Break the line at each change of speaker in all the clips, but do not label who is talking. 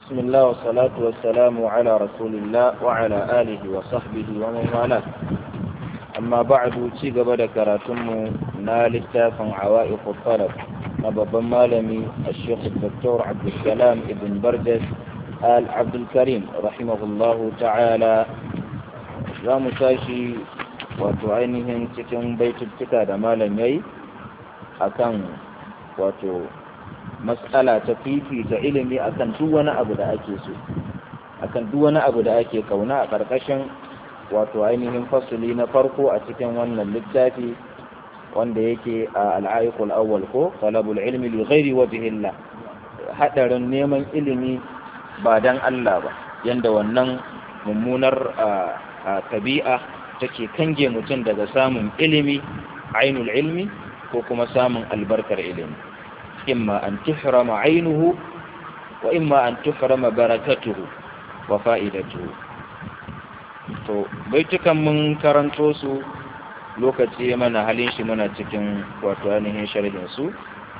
بسم الله والصلاة والسلام على رسول الله وعلى آله وصحبه ومن والاه أما بعد تيغب ذكرتم نال التافن عوائق الطلب نبض مالمي الشيخ الدكتور عبد السلام ابن برجس آل عبد الكريم رحمه الله تعالى za mu tashi wato ainihin cikin baituttuka da malam yayi akan wato matsala ta fifita ilimi akan duk wani abu da ake so akan duk wani abu da ake kauna a ƙarƙashin wato ainihin fasuli na farko a cikin wannan littafi wanda yake a al'aikul awwal ko talabul ilmi li ghairi wajhillah hadarin neman ilimi ba dan Allah ba yanda wannan mummunar a tabi'a take kange mutum daga samun ilimi ainul ilmi ko kuma samun albarkar ilimi imma an tuhrama ainuhu wa imma an tuhrama barakatuhu wa fa'idatuhu to baitukan mun karanto su lokaci mana halin shi muna cikin wato ainihin sharhin su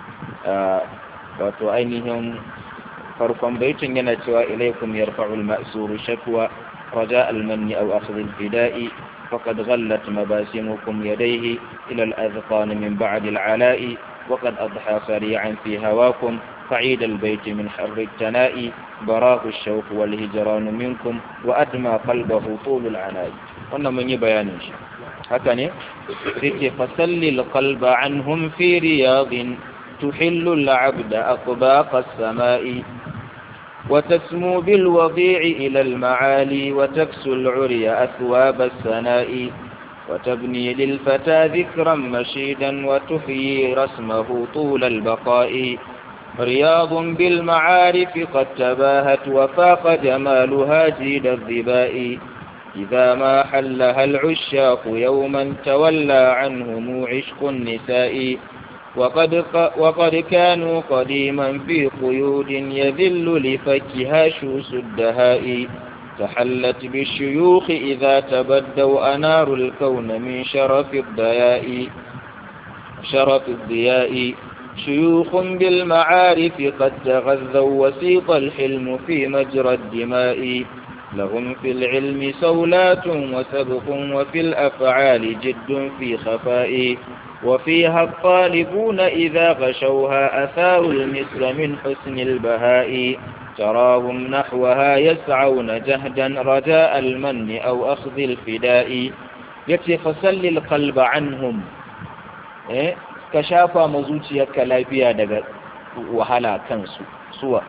wato ainihin farkon baitin yana cewa ilaikum yarfa'ul ma'suru shakwa رجاء المن أو أخذ الفداء فقد غلت مباسمكم يديه إلى الأذقان من بعد العلاء وقد أضحى سريعا في هواكم فعيد البيت من حر التناء براه الشوق والهجران منكم وأدمى قلبه طول العناء قلنا من يبيان هكذا فسل القلب عنهم في رياض تحل العبد أطباق السماء وتسمو بالوضيع إلى المعالي وتكسو العري أثواب السناء وتبني للفتى ذكرا مشيدا وتحيي رسمه طول البقاء رياض بالمعارف قد تباهت وفاق جمالها جيد الظباء إذا ما حلها العشاق يوما تولى عنهم عشق النساء وقد, وقد كانوا قديما في قيود يذل لفكها شوس الدهاء تحلت بالشيوخ إذا تبدوا أنار الكون من شرف الضياء شرف الضياء شيوخ بالمعارف قد تغذوا وسيط الحلم في مجرى الدماء لهم في العلم سولات وسبق وفي الأفعال جد في خفاء وفيها الطالبون إذا غشوها أثاروا المثل من حسن البهاء تراهم نحوها يسعون جهدا رجاء المن أو أخذ الفداء يتي فسل القلب عنهم إيه؟ كشافا مزوتي كلابيا دقا وهلا كنسو سوى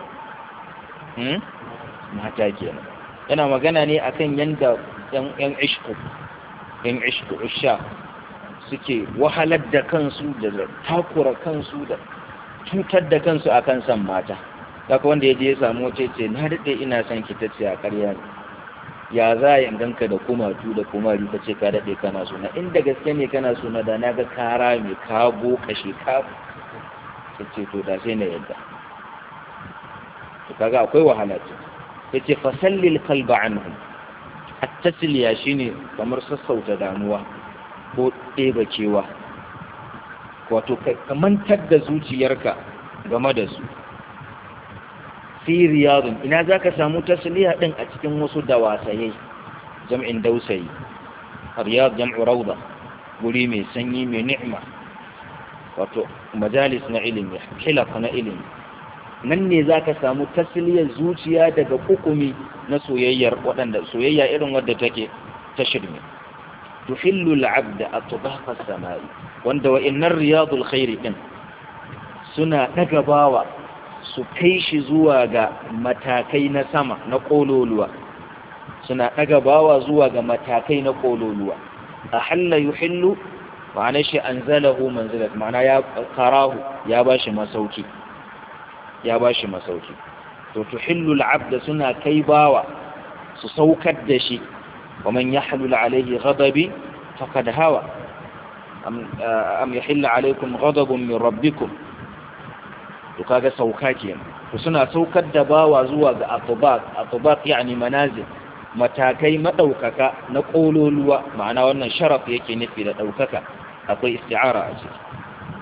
mata kenan yana magana ne akan yanda yan ishku yan ishku usha suke wahalar da kansu da takura kansu da cutar da kansu akan san mata daga wanda ya je ya samu wace ce na daɗe ina son ki tace a ƙarya ne ya za a ganka da kumatu da kumari ka ce ka daɗe kana suna inda gaske ne kana suna da na ga kara mai ka kashe ka ta ce to da sai na yadda to kaga akwai wahala ce ya ce fasallil kalba anhum at-tasliya shine kamar sassauta damuwa ko ɗeba kewa wato ka mantar da zuciyarka game da su fi riyadun ina za ka samu tasliya ɗin a cikin wasu dawasaye jam'in dausayi riyad jam'u rauda guri mai sanyi mai ni'ima wato majalis na ilimi hilaf na ilimi nan ne za ka samu tasliyar zuciya daga kukumi na soyayyar waɗanda soyayya irin wadda take ta shirme tuhillu al'abda atbaqa samai wanda wa'innar riyadul khairi din suna daga bawa su kai shi zuwa ga matakai na sama na kololuwa suna daga bawa zuwa ga matakai na kololuwa ahalla yuhillu ma'ana shi anzalahu manzilat ma'ana ya karahu ya bashi masauki ya bashi masauki to tuhillu al'abda suna kai bawa su saukar da shi ومن يحلل عليه غضبي فقد هوى أم, أم يحل عليكم غضب من ربكم وكاغا سوكاكي وسنا سوكر دباوا زوا ga atubaq atubaq yani manazil matakai madaukaka na kololuwa ma'ana wannan sharaf yake nufi da daukaka akwai isti'ara a ciki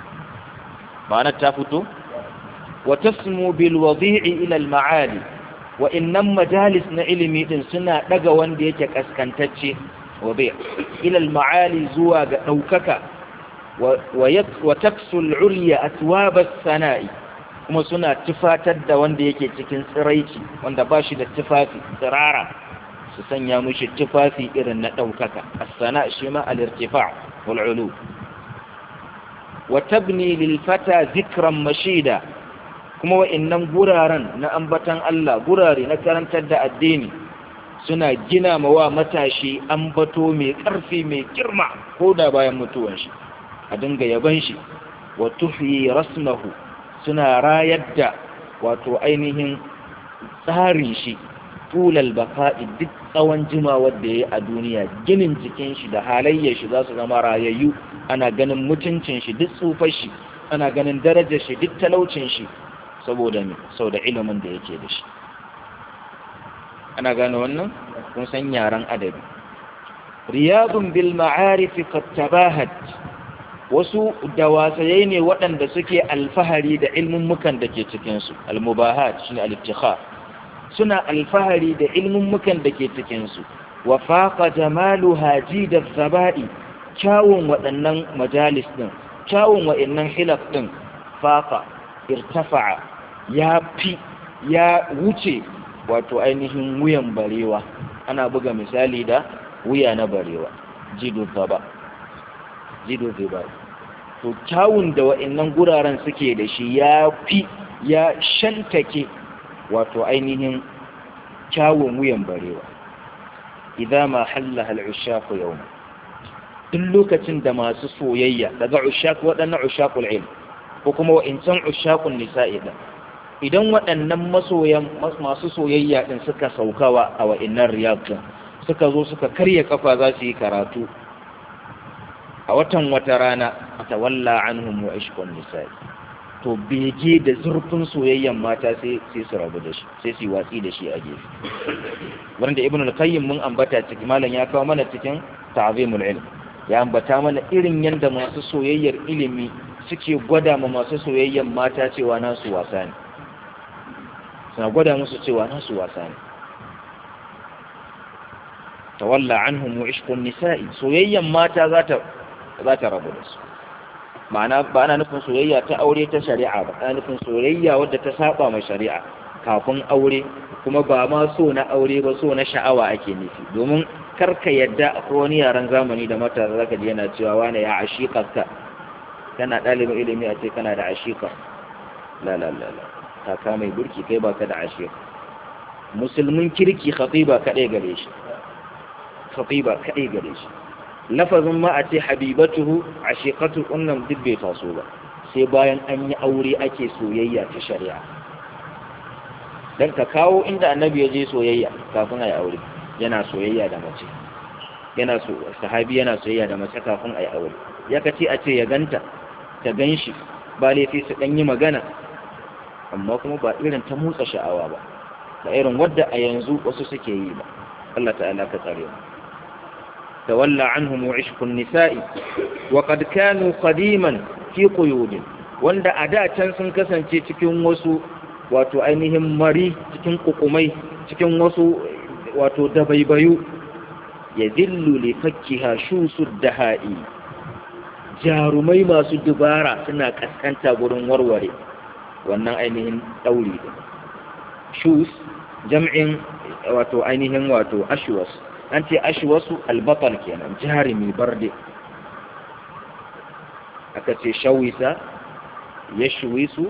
ma'ana ta fito wa tasmu bil wadi'i ila al ma'ali wa'innan majalis na ilimi din suna daga wanda yake kaskantacce wa bai ilal ma'ali zuwa ga ɗaukaka wa taksul ulya atwabas sana'i kuma suna tufatar da wanda yake cikin tsiraici wanda ba shi da tufafi tsirara su sanya mushi tufafi irin na ɗaukaka as-sana shi ma al-irtifa' wal ulu wa tabni lil fata zikran mashida kuma wa'annan guraren na ambatan Allah gurare na karantar da addini suna gina mawa matashi ambato mai ƙarfi mai girma ko da bayan mutuwan shi a dinga yaban shi wa tuhyi rasmahu suna rayar da wato ainihin tsarin shi tulal baka'i duk tsawon jimawar da ya yi a duniya ginin jikin shi da halayyar shi za su zama rayayyu ana ganin mutuncin shi duk tsufar shi ana ganin darajar shi duk talaucin shi saboda me sau da ilimin da yake da shi ana gane wannan kun san yaren adabi riyadun bil ma'arifi qad tabahat wasu dawasayai ne waɗanda suke alfahari da ilmummukan da ke cikinsu almubahat shine al-ibtikhar suna alfahari da ilmummukan da ke cikinsu wa faqa jamalu haji da zaba'i kyawun waɗannan majalis din kyawun waɗannan hilaf din faqa irtafa'a ya fi ya wuce wato ainihin wuyan barewa ana buga misali da wuya na barewa jidu zaba jido zai ba to kyawun da wa'annan guraren suke da shi ya fi ya shantake wato ainihin kyawun wuyan barewa idan ma hallaha al'ushaku yau duk lokacin da masu soyayya daga ushaku waɗannan ushakul ilm ko kuma wa'incan ushakun nisa'i da idan waɗannan masoyan masu soyayya din suka saukawa a wa'innan riyad suka zo suka karya kafa za su yi karatu a watan wata rana ta walla anhum wa ishqun nisa'i to bege da zurfin soyayyan mata sai sai su rabu da shi sai su watsi da shi a gefe wanda ibnu al-qayyim mun ambata cikin malam ya kawo mana cikin ta'zimul ilm ya ambata mana irin yanda masu soyayyar ilimi suke gwada ma masu soyayyan mata cewa nasu wasa ne suna gwada musu cewa nasu wasa ne tawalla anhum wa ishqun nisa'i soyayyan mata za ta za ta rabu da su ma'ana ba ana nufin soyayya ta aure ta shari'a ba ana nufin soyayya wadda ta saba ma shari'a kafin aure kuma ba ma so na aure ba so na sha'awa ake nufi domin karka yadda akwai wani yaren zamani da mata za ka ji yana cewa wane ya ashiƙarka kana ɗalibin ilimi a ce kana da ashiƙa la la la la kaka mai burki kai baka da ashiƙa musulmin kirki khatiba kaɗai gare shi khatiba kaɗai gare shi lafazin ma a ce habibatuhu a shekatu wannan duk bai taso ba sai bayan an yi aure ake soyayya ta shari'a don ka kawo inda annabi ya je soyayya kafin a yi aure yana soyayya da mace yana so sahabi yana soyayya da mace kafin a yi aure ya kace a ce ya ganta ta gan shi ba laifi su ɗan yi magana amma kuma ba irin ta motsa sha'awa ba ba irin wadda a yanzu wasu suke yi ba Allah ta'ala ka tsare mu تولى عنهم عشق النساء وقد كانوا قديما في قيود wanda a da can sun kasance cikin wasu wato ainihin mari cikin kukumai cikin wasu wato dabaibayu ya zillu li fakkiha shusu daha'i jarumai masu dubara suna kaskanta gurin warware wannan ainihin dauri shus jam'in wato ainihin wato ashwas an ce ashwasu albatal kenan jarumi barde aka ce shawisa ya shuwisu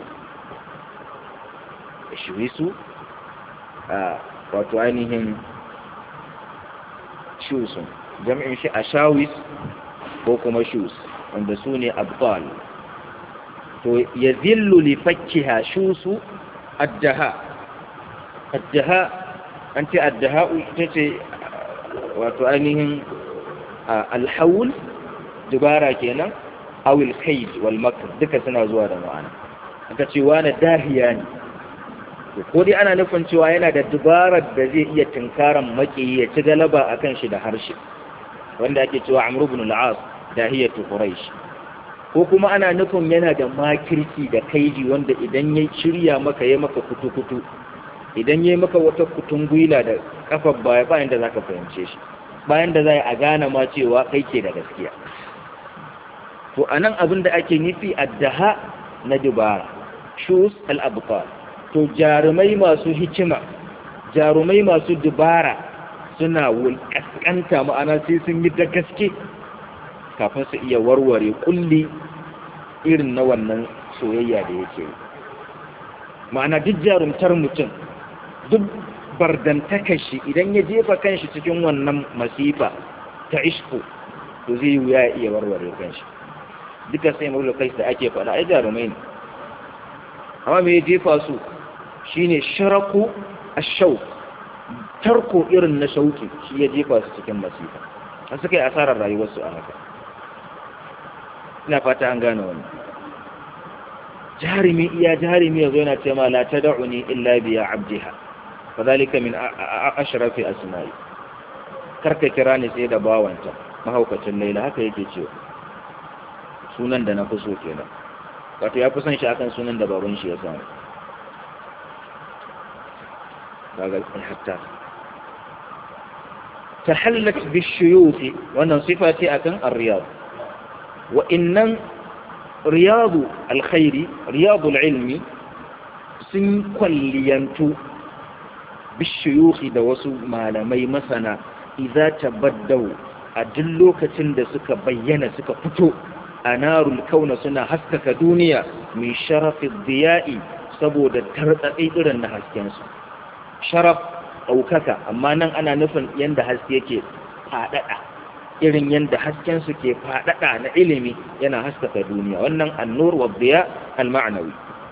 ya shuwisu a wato ainihin shusun jam'in shi a shawis ko kuma shus wanda su ne abdal to ya zillu li fakkiha shusu addaha addaha an ce addaha ita ce wato ainihin alhaul dubara kenan awil kaid wal makr duka suna zuwa da ma'ana aka ce wani dahiya ne ko dai ana nufin cewa yana da dubarar da zai iya tunkaran maki ya ci galaba akan shi da harshe wanda ake cewa amr ibn al-as dahiyatu quraish ko kuma ana nufin yana da makirci da kaidi wanda idan ya shirya maka ya maka kutu-kutu idan yayi maka wata kutungwila da kafar baya bayan da zaka fahimce shi bayan da zai a gane ma cewa kai ke da gaskiya to anan abin da ake nufi addaha na dubara shus al-abtal to jarumai masu hikima jarumai masu dubara suna wulƙasƙanta ma'ana sai sun yi da gaske kafin su iya warware kulli irin na wannan soyayya da yake yi ma'ana duk jarumtar mutum duk bardantakar shi idan ya jefa kanshi cikin wannan masifa ta ishku to zai yi wuya iya warware kanshi duka sai mawula kai da ake faɗa ai jarumai ne amma me ya jefa su shine sharaku ashau tarko irin na shauki shi ya jefa su cikin masifa an suka yi asarar rayuwarsu a haka ina fata an gane wannan jarimi iya jarimi yazo yana ce ma la tad'uni illa bi ya abdiha fadhalika min ashrafi asma'i karka kira ni sai da bawanta mahaukacin laila haka yake cewa sunan da na fi so kenan wato ya fi son shi akan sunan da baban shi ya samu kaga hatta tahallat bishuyuti wannan sifa ce akan ar-riyad wa innan riyadu alkhairi riyadu ilmi sun kwalliyantu bishiyuhi da wasu malamai masana idza tabaddau a duk lokacin da suka bayyana suka fito a narul kauna suna haskaka duniya min sharafin diya'i saboda tartsatsi irin na haskensu sharaf ɗaukaka amma nan ana nufin yadda haske yake faɗaɗa irin yadda haskensu ke faɗaɗa na ilimi yana haskaka duniya wannan annur wa diya al-ma'nawi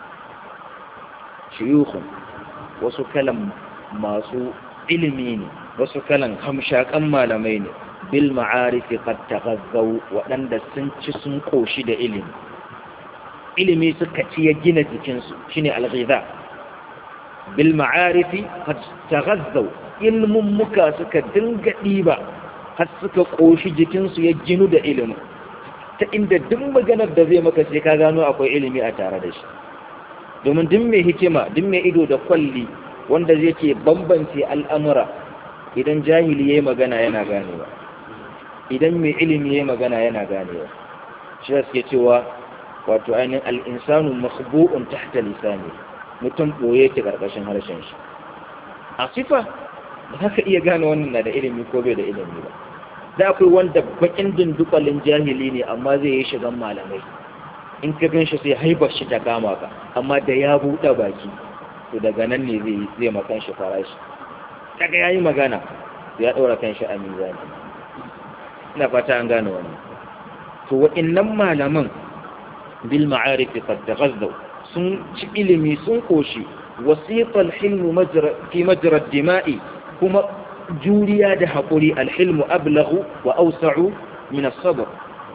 shuyukhun wasu kalan masu ilimi ne wasu kalan hamshakan malamai ne bil ma'arifi qad taghazzaw waɗanda sun ci sun koshi da ilimi ilimi suka ci ya gina jikinsu shine al-ghidha bil ma'arifi qad taghazzaw ilmun muka suka dinga diba har suka koshi jikinsu ya ginu da ilimi ta inda duk maganar da zai maka sai ka gano akwai ilimi a tare da shi domin duk mai hikima duk mai ido da kwalli wanda zai ke bambance al'amura idan jahili ya yi magana yana ganewa idan mai ilimi ya yi magana yana ganewa shi da suke cewa wato ainihin al'insanu makhbu'un tahta lisani mutum ɓoye ke ƙarƙashin harshen shi a sifa ba za ka iya gane wannan na da ilimi ko bai da ilimi ba da akwai wanda bakin dindukwalin jahili ne amma zai yi shigan malamai in ka gan shi sai haibar shi ta kama ka amma da ya buɗe baki to daga nan ne zai zai makan shi farashi daga yayi magana ya ɗora kan shi a mizani ina fata an gane wannan to wa'annan malaman bil ma'arif qad taghazzaw sun ci ilimi sun koshi wasiqa al-hilm majra fi majra ad-dima'i kuma juriya da haƙuri al-hilm ablaghu wa awsa'u min as-sabr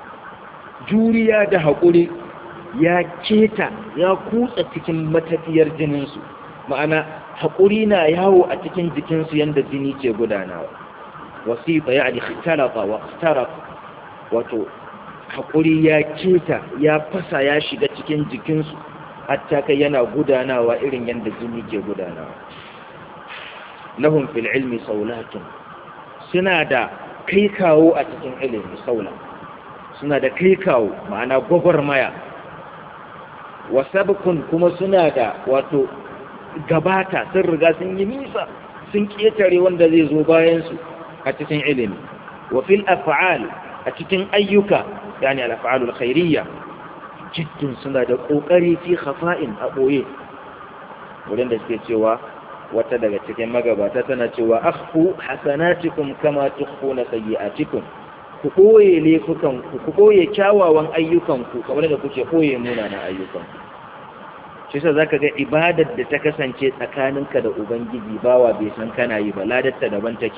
juriya da haƙuri ya keta ya kutsa cikin matafiyar jininsu ma'ana haƙuri na yawo a cikin jikinsu yadda jini ke gudanawa wasifa ya ali talaba wa taraf wato haƙuri ya keta ya fasa ya shiga cikin jikinsu hatta kai yana gudanawa irin yadda jini ke gudanawa lahum fil ilmi saulatun suna da kai kawo a cikin ilimi saula suna da kai kawo ma'ana gwagwarmaya wasabkun kuma suna da wato gabata sun riga sun yi nisa sun ƙetare wanda zai zo bayansu a cikin ilimi wa fil af'al a cikin ayyuka yani al af'alul khairiyya jiddun suna da kokari fi khafa'in a boye wurin da suke cewa wata daga cikin magabata tana cewa akhfu hasanatikum kama tukhfuna sayyi'atikum ku ɓoye laifukan ku ku ɓoye kyawawan ayyukanku kamar da kuke ɓoye munanan ayyukanku shi sa zaka ga ibadar da ta kasance tsakaninka da ubangiji bawa bai san kana yi ba ladarta daban take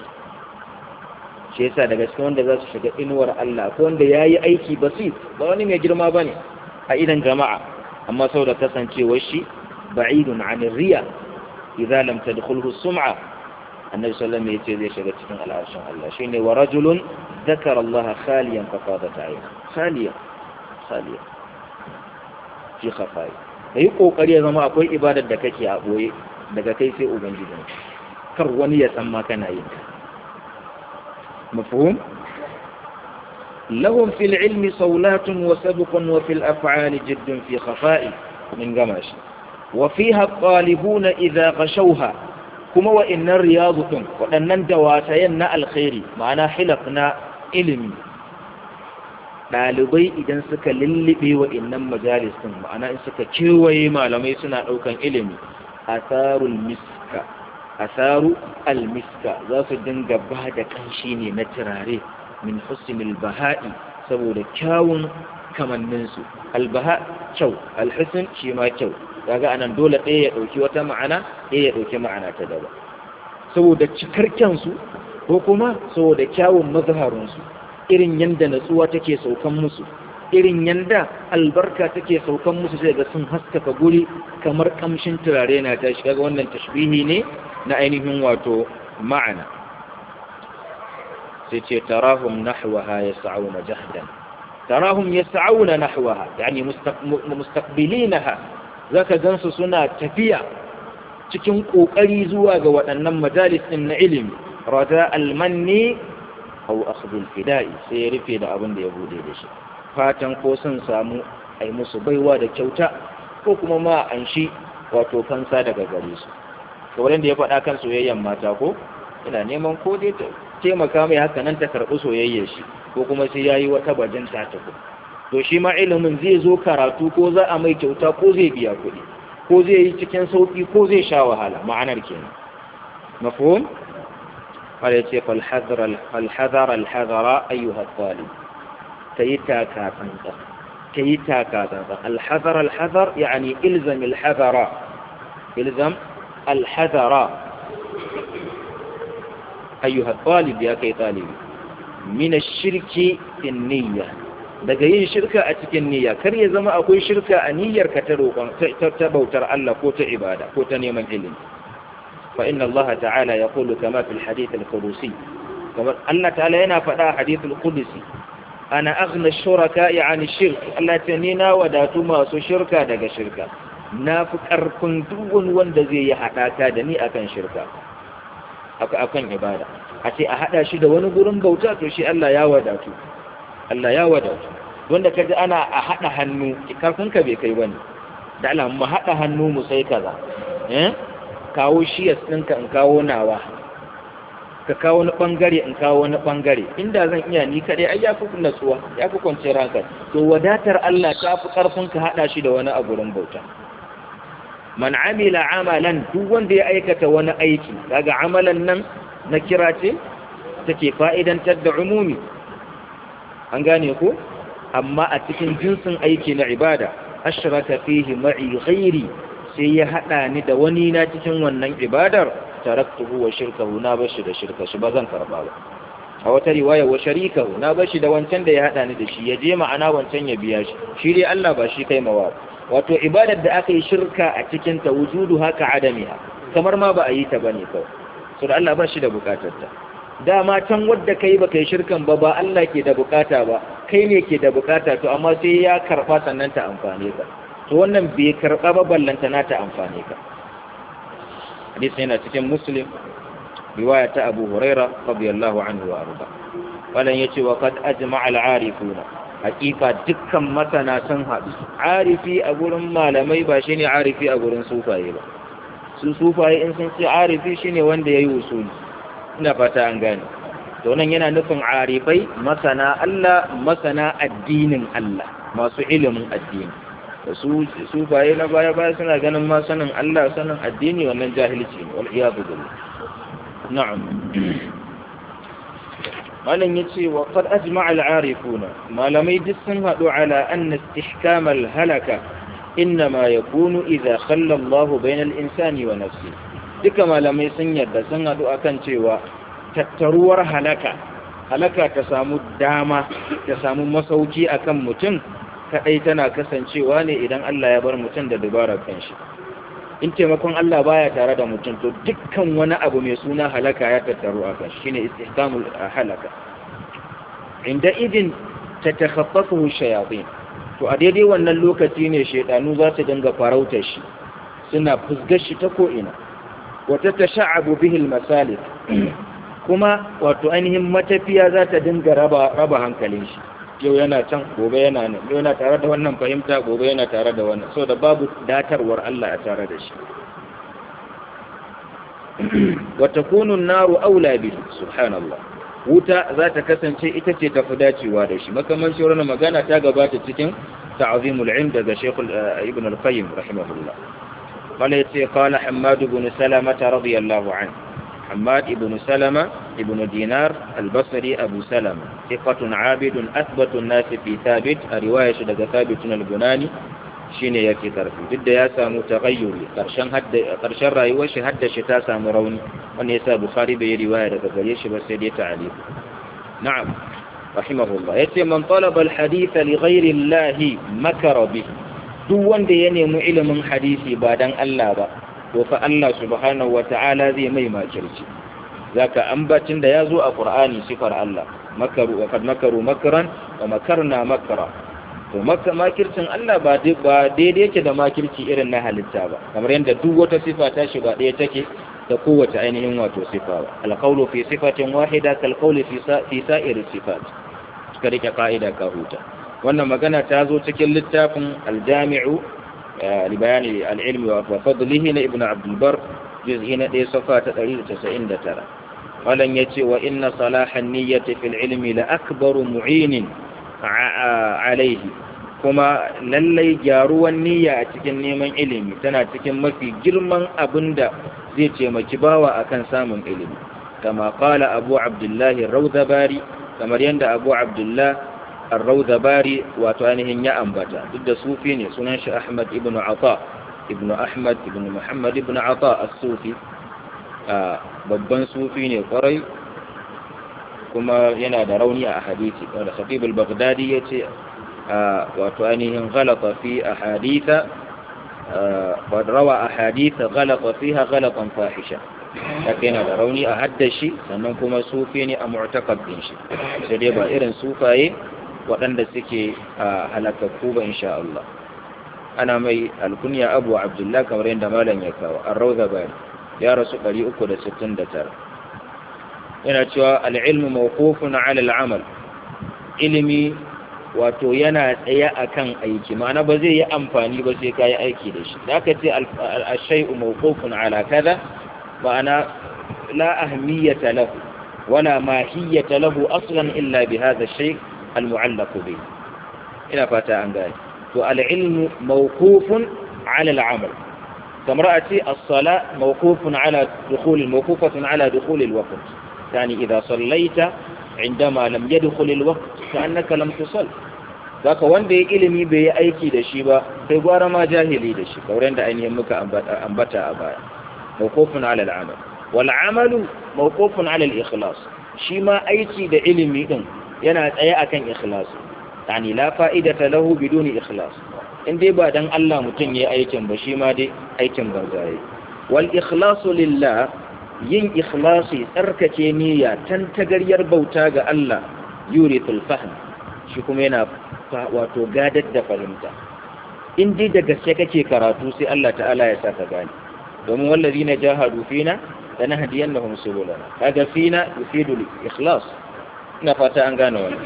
shi yasa daga cikin wanda za su shiga inuwar Allah ko wanda ya yi aiki basit ba wani mai girma ba ne a idan jama'a amma sau da kasancewar shi ba'idun anir riya idza lam tadkhulhu sum'a annabi sallallahu alaihi wasallam zai shiga cikin al'arshin Allah shine wa rajulun ذكر الله خاليا ففاضت عينه خاليا خاليا في خفايا kai kokari ya zama akwai ibadar da kake a boye daga kai sai ubangijin kar wani ya san ma kana yin mafhum lahum fil ilmi sawlatun wa sabqun wa fil af'ali jiddun fi khafa'i min gamashi wa fiha talibuna idha ghashawha kuma wa innar riyadun wadannan dawatayen na alkhairi ma'ana hilaf na ilimi ɗalibai idan suka lullube wa innan majalis ɗin ma'ana in suka kewaye malamai suna ɗaukan ilimi asarul miska asaru almiska za su dinga ba da ƙanshi ne na turare min husnil baha'i saboda kyawun kamanninsu albaha kyau alhusn shi ma kyau kaga anan dole ɗaya ya ɗauki wata ma'ana ɗaya ya ɗauki ma'ana ta daba saboda cikar kyansu ko kuma saboda kyawun mazharinsu irin yanda natsuwa take saukan musu irin yanda albarka take saukan musu sai ga sun haskaka guri kamar kamshin turare na tashi kaga wannan tashbihi ne na ainihin wato ma'ana sai ce tarahum nahwaha yas'auna jahdan tarahum yas'auna nahwaha yani mustaqbilinaha zaka gansu suna tafiya cikin kokari zuwa ga waɗannan majalis din na ilimi rada almanni aw akhdhul fida'i sai ya rufe da abin da ya bude da shi fatan ko sun samu ai musu baiwa da kyauta ko kuma ma an shi wato fansa daga gare su kamar da ya faɗa kan soyayyen mata ko ina neman ko dai ta taimaka mai haka nan ta karɓi soyayyar shi ko kuma sai yayi wata bajin ta tafi to shi ma ilimin zai zo karatu ko za a mai kyauta ko zai biya kuɗi ko zai yi cikin sauƙi ko zai sha wahala ma'anar kenan mafhum قال يتي فالحذر فالحذر الحذر أيها الطالب كيتا كاتنطا كيتا كاتنطا الحذر الحذر يعني إلزم الحذر إلزم الحذر أيها الطالب يا كي طالب من الشرك في النية daga yin shirka a cikin niyya kar ya zama akwai shirka a niyyar ka ta roƙon ta bautar Allah ko ta ibada ko ta neman ilimi فإن الله تعالى يقول كما في الحديث القدسي كما الله تعالى هنا فدا حديث القدسي أنا أغنى الشركاء عن الشرك الله تنينا وداتما سو شركا دغ شركا نافق أركن دون وند زي يحداكا دني أكن شركا أكن عبادة أتي أحدا شي da wani gurin bauta to shi Allah ya wadatu Allah ya wadatu wanda kaji ana a hada hannu karfin ka bai kai bane da Allah mu hada hannu mu sai kaza eh kawo shiyas ɗinka in kawo nawa ka kawo wani ɓangare in kawo wani ɓangare inda zan iya ni kaɗai ai ya fi natsuwa ya fi kwanciyar hankali to wadatar Allah ta fi ƙarfin ka haɗa shi da wani a gurin bauta man amila amalan duk wanda ya aikata wani aiki kaga amalan nan na kira ce take fa'idantar da umumi an gane ko amma a cikin jinsin aiki na ibada ashraka fihi ma'i ghairi sai ya haɗa ni da wani na cikin wannan ibadar taraktuhu wa shirkahu na bashi da shirka shi ba zan karba ba a wata riwaya wa sharikahu na bashi da wancan da ya haɗa ni da shi ya je ma'ana wancan ya biya shi shi dai Allah ba shi kai mawa wato ibadar da aka yi shirka a cikin ta wujudu haka adamiha kamar ma ba a yi ta bane kawai so da Allah ba shi da bukatar ta dama can wadda kai baka yi shirkan ba ba Allah ke da bukata ba kai ne ke da bukata to amma sai ya karba sannan ta amfane ka to wannan bai karɓa ba ballanta na ta amfani ka hadisi yana cikin muslim riwaya ta abu huraira radiyallahu anhu wa arda wannan yace wa qad ajma'a al-arifuna hakika dukkan masana sun haɗu arifi a gurin malamai ba shine arifi a gurin sufaye ba su sufaye in sun ce arifi shine wanda yayi usuli ina fata an gane to nan yana nufin arifai masana Allah masana addinin Allah masu ilimin addini da su sufaye na baya baya suna ganin ma sanin Allah sanin addini wannan jahilci ne wal iyadu billah na'am malam yace wa qad ajma'a al-arifuna malamai duk sun hadu ala anna istihkam al-halaka inma yakunu idha khalla Allah bayna al-insani wa nafsi duka malamai sun yarda sun hadu akan cewa tattaruwar halaka halaka ta samu dama ta samu masauki akan mutum kadai tana kasancewa ne idan Allah ya bar mutum da dubarar kanshi in taimakon Allah baya tare da mutum to dukkan wani abu mai suna halaka ya tattaru a kan shine istihkamul halaka inda idin tatakhaffafu shayatin to a daidai wannan lokaci ne shaydanu za su dinga farautar shi suna fusgar shi ta ko ina wata tasha'abu bihi al-masalik kuma wato ainihin matafiya za ta dinga raba raba hankalin shi yau yana can gobe yana nan yau yana tare da wannan fahimta gobe yana tare da wannan saboda babu datarwar Allah a tare da shi wa takunu an-naru aula bihi subhanallah wuta za ta kasance ita ce tafi dacewa da shi makaman shi wannan magana ta gabata cikin ta'zimul ilm daga Sheikh Ibn al-Qayyim rahimahullah qala yace qala Hammad ibn Salama radiyallahu anhu Hammad ibn Salama ibn Dinar al-Basri Abu Salama thiqatun 'abidun athbatu an-nas fi thabit a riwaya shi daga Thabit al-Bunani shine yake karfi duk da ya samu taghayyuri karshen hadda karshen rayuwar shi hadda shi ta samu rauni wanda yasa Bukhari bai riwaya daga gare shi ba sai dai ta'alif na'am rahimahullah yace man talaba al-hadith li ghayri Allah makara bih duk wanda ya nemi ilimin hadisi ba dan Allah ba to fa Allah subhanahu wata'ala zai mai makirci zaka ambacin da yazo a Qur'ani sifar Allah makaru wa kad makaru makran wa makarna makra to maka makircin Allah ba daidai yake da makirci irin na halitta ba kamar yadda duk wata sifa ta shi ba ɗaya take da kowace ainihin wato sifa ba alqawlu fi sifatin wahida kal qawli fi fi sa'iri sifat suka rike ka'ida ka huta wannan magana ta zo cikin littafin aljami'u li bayani al-ilmi wa fadlihi na ibnu abdul bar juz'i na 1 safa ta 199 malan yace wa inna salahan niyyati fil ilmi la akbaru mu'inin alaihi kuma lallai gyaruwan niyya a cikin neman ilimi tana cikin mafi girman abin da zai taimaki bawa akan samun ilimi kama kala abu abdullahi raudabari kamar yadda abu abdullah raudabari wato ainihin ya ambata duk da sufi ne sunan shi ahmad ibn ata ibn ahmad ibn muhammad ibn ata as-sufi babban sufi ne kwarai kuma yana da rauni a hadisi wanda khatib al-baghdadi yace wato ainihin ghalata fi ahaditha wa rawa ahadith ghalata fiha ghalatan fahisha haka yana da rauni a haddashi sannan kuma sufi ne a mu'taqab din shi sai dai ba irin sufaye waɗanda suke halakakku ba insha Allah ana mai alkunya Abu Abdullah kamar yadda malam ya kawo ar-rawda bayan ya rasu 369 yana cewa al'ilmu mawqufun ala al'amal ilimi wato yana tsaye akan aiki ma'ana ba zai yi amfani ba sai kai aiki da shi da aka ce al-shay'u mawqufun ala kaza ma'ana la ahmiyata lahu wala mahiyata lahu aslan illa bi hadha ash-shay' al-mu'allaq bi ina fata an gane to al-ilmu mawqufun ala al-amal kamar a ce as-sala mawqufun ala dukhul mawqufatun ala dukhul al-waqt يعني إذا صليت عندما لم يدخل الوقت كأنك لم تصل ذاك wanda ya ilimi bai yi aiki da shi ba sai gwara ma jahili da shi kauren da ainihin muka ambata a baya mawqufun ala al-amal wal amalu mawqufun ala al-ikhlas shi ma aiki da ilimi din yana tsaye akan ikhlas yani la fa'idata lahu biduni ikhlas in dai ba dan Allah mutum yayi aikin ba shi ma dai aikin banza yayi wal ikhlasu lillah yin ikhlasi tsarkake niyya tan tagaryar bauta ga Allah yuritul fahm shi kuma yana wato gadar da fahimta in dai da gaske kake karatu sai Allah ta'ala ya saka gane domin wallazina jahadu fina lanahdiyannahum subulana kaga fina yufidu ikhlas ina fata an gane wannan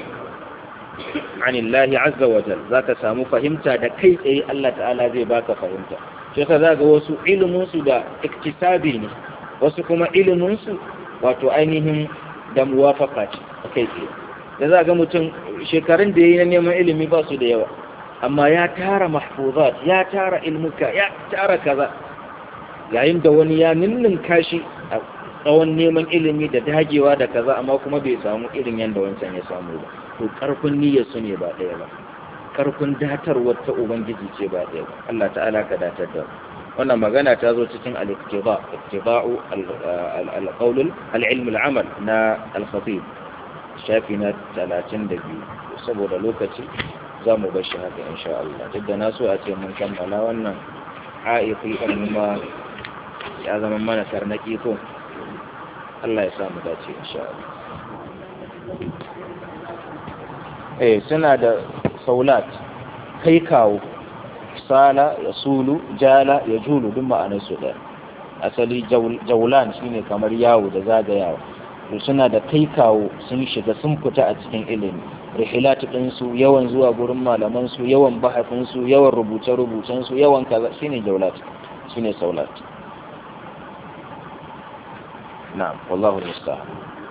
anillahi azza wa jalla zaka samu fahimta da kai tsaye Allah ta'ala zai baka fahimta shi yasa zaka wasu ilimin su da iktisabi ne wasu kuma iliminsu wato ainihin da muwafaka ce a kai tsaye da za ga mutum shekarun da ya yi na neman ilimi ba su da yawa amma ya tara mahfuzat ya tara ilmuka ya tara kaza yayin da wani ya ninnin kashi a tsawon neman ilimi da dagewa da kaza amma kuma bai samu irin yadda wancan ya samu ba to karfin niyyar su ne ba ɗaya ba karfin datarwar ta ubangiji ce ba ɗaya ba Allah ta'ala ka datar da wannan magana ta zo cikin al-iktiba iktiba'u al-qawl al-ilm al-amal na al-khatib shafi na 32 saboda lokaci za mu bar shi haka insha Allah duk da na so a ce mun kammala wannan ha'iqi kuma ya zama mana tarnaki ko Allah ya samu dace insha Allah eh suna da saulat kai kawo sala ya sulu jala ya julu duk ma'anar su ɗaya asali jaulan shine kamar yawo da zagayawa to suna da kai kawo sun shiga sun fita a cikin ilimi rihilatu ɗinsu yawan zuwa gurin malamansu yawan bahafinsu yawan rubuce-rubucensu yawan kaza shine jaulat shine saulat na'am wallahu musta'an